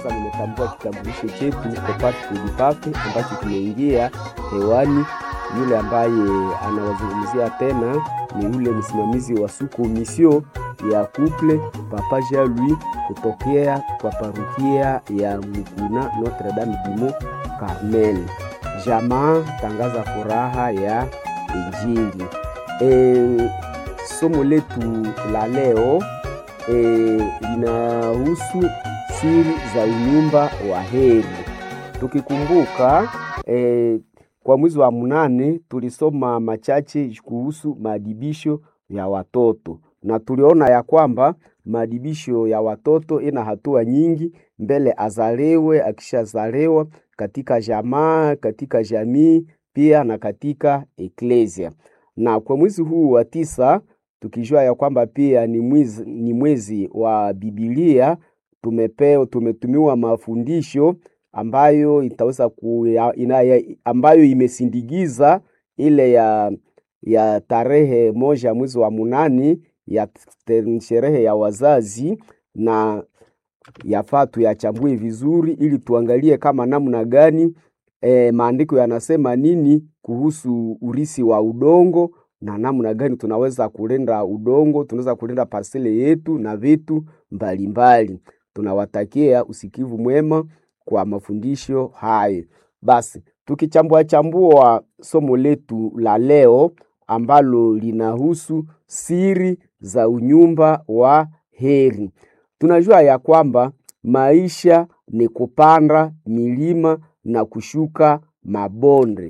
sasa nimetambua kitambulisho chetu Kopati Kulipape ambacho kimeingia hewani. Yule ambaye anawazungumzia tena ni yule msimamizi wa suku misio ya couple Papa Jean Louis kutokea kwa parukia ya Mukuna Notre Dame du Mont Carmel. Jamaa tangaza furaha ya Injili. E, somo letu la leo e, linahusu siri za unyumba wa heri. Tukikumbuka e, kwa mwezi wa mnane tulisoma machache kuhusu maadibisho ya watoto na tuliona ya kwamba maadibisho ya watoto ina hatua nyingi mbele azalewe, akishazalewa katika jamaa, katika jamii pia na katika eklesia. Na kwa mwezi huu wa tisa tukijua ya kwamba pia ni mwezi, ni mwezi wa Biblia, tumepeo tumetumiwa mafundisho ambayo itaweza ku, ina, ambayo imesindikiza ile ya ya tarehe moja mwezi wa munani ya sherehe ya wazazi, na yafaa tuyachambue vizuri ili tuangalie kama namna gani e, maandiko yanasema nini kuhusu urisi wa udongo na namna gani tunaweza kulinda udongo, tunaweza kulinda parsele yetu na vitu mbalimbali. Tunawatakia usikivu mwema kwa mafundisho hayo. Basi tukichambua chambua somo letu la leo ambalo linahusu siri za unyumba wa heri. Tunajua ya kwamba maisha ni kupanda milima na kushuka mabonde,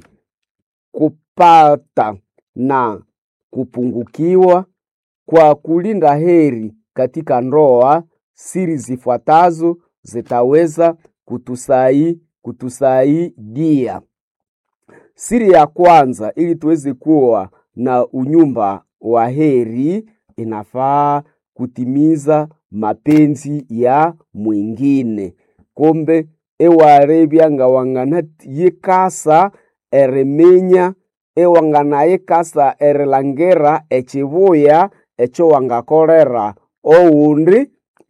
kupata na kupungukiwa. Kwa kulinda heri katika ndoa, siri zifuatazo zitaweza kutusai kutusaidia. Siri ya kwanza, ili tuweze kuwa na unyumba wa heri, inafaa kutimiza mapenzi ya mwingine. Kombe ewarebyanga wangana yikasa eremenya ewangana yikasa erilangera echibuya echo wangakolera oundi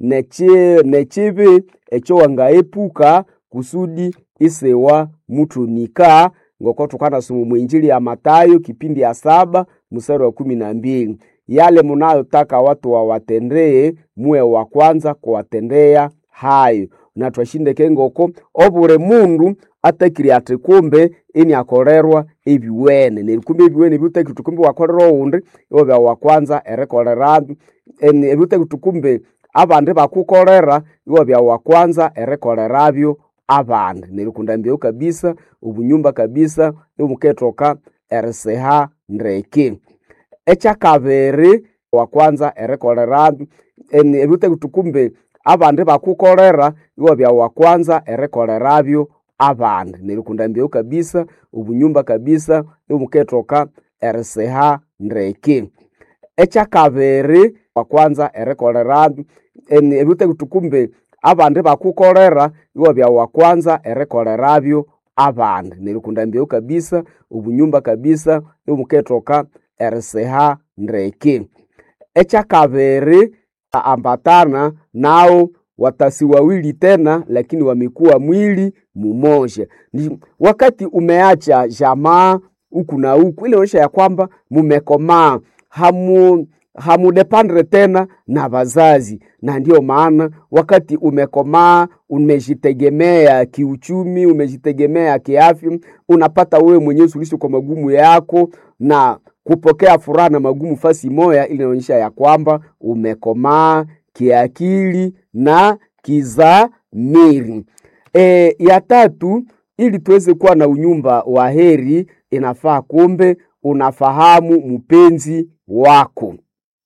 nechibi echo wangaepuka kusudi isewa mutunika ngoko tukanasoma mwinjili ya Matayo kipindi ya saba mstari wa kumi na mbili yale munayotaka watu wawatendee muwe wa kwanza kuwatendea hayo na twashindeke ngoko obure mundu atakiri ati kumbe ini akorerwa ebiwene nerikumbe ebiwene ebiutakiri tukumbe wakorera oundi iwobya wa kwanza erikolera ebiutakiri tukumbe abandi bakukolera iwobya wa kwanza erikolerabyo abandi nerikundambiyeu kabisa obunyumba kabisa imuketoka eriseha ndeke ekyakabiri wa kwanza erikolera ebiutakiri tukumbe abandi bakukolera iwabya wa kwanza erikolerabyo abandi nerikundambiyeu kabisa obunyumba kabisa imuketoka eriseha ndeke ekyakabiri wa kwanza erikolera ebiutakiri tukumbe abandi bakukolera iwabya wa kwanza erikolerabyo abandi nerikundambiyeu kabisa obunyumba kabisa imuketoka eriseha ndeke ekyakabiri ambatana nao watasi wawili tena, lakini wamekuwa mwili mumoja. Ni wakati umeacha jamaa huku na huku, ile onyesha ya kwamba mumekomaa, hamu hamudependre tena na wazazi, na ndiyo maana wakati umekomaa, umejitegemea kiuchumi, umejitegemea kiafya, unapata wewe mwenyewe suluhisho kwa magumu yako na kupokea furaha na magumu fasi moya, ili inaonyesha ya kwamba umekomaa kiakili na kizamiri. E, ya tatu, ili tuweze kuwa na unyumba wa heri, inafaa kumbe unafahamu mpenzi wako.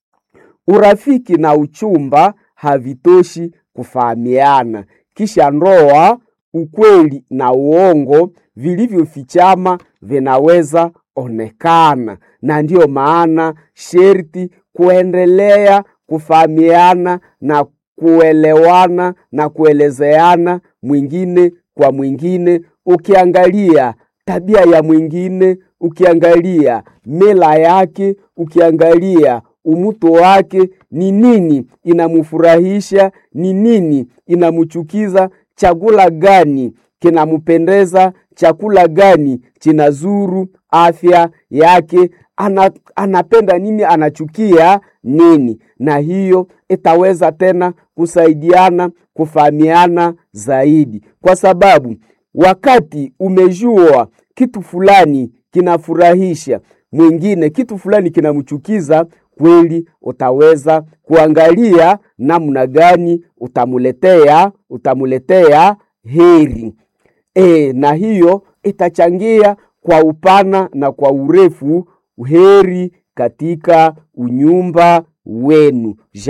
Urafiki na uchumba havitoshi kufahamiana, kisha ndoa, ukweli na uongo vilivyofichama vinaweza onekana, na ndiyo maana sherti kuendelea kufahamiana na kuelewana na kuelezeana mwingine kwa mwingine, ukiangalia tabia ya mwingine, ukiangalia mila yake, ukiangalia umuto wake, ni nini inamufurahisha, ni nini inamchukiza, chakula gani kinampendeza, chakula gani kinazuru afya yake, ana, anapenda nini, anachukia nini, na hiyo itaweza tena kusaidiana kufahamiana zaidi, kwa sababu wakati umejua kitu fulani kinafurahisha mwingine, kitu fulani kinamchukiza, kweli utaweza kuangalia namna gani utamuletea utamuletea heri e, na hiyo itachangia kwa upana na kwa urefu heri katika unyumba wenu.